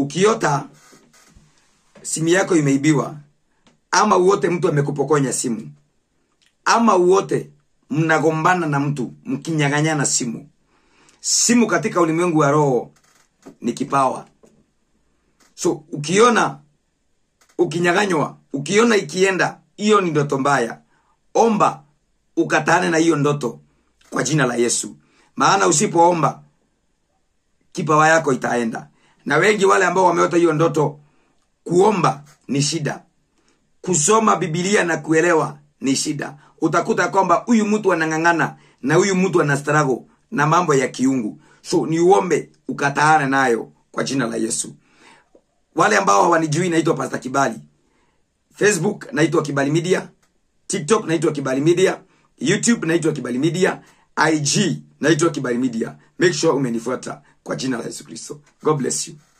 ukiota simu yako imeibiwa ama uote mtu amekupokonya simu ama uote mnagombana na mtu mkinyang'anyana simu simu katika ulimwengu wa roho ni kipawa so ukiona ukinyang'anywa ukiona ikienda hiyo ni ndoto mbaya omba ukataane na hiyo ndoto kwa jina la yesu maana usipoomba kipawa yako itaenda na wengi wale ambao wameota hiyo ndoto kuomba ni shida kusoma bibilia na kuelewa ni shida utakuta kwamba huyu mtu anang'ang'ana na huyu mtu ana struggle na mambo ya kiungu so ni uombe ukataane nayo kwa jina la yesu wale ambao hawanijui naitwa pasta kibali facebook naitwa kibali media tiktok naitwa kibali media youtube naitwa kibali media ig naitwa kibali media make sure umenifuata kwa jina la yesu kristo god bless you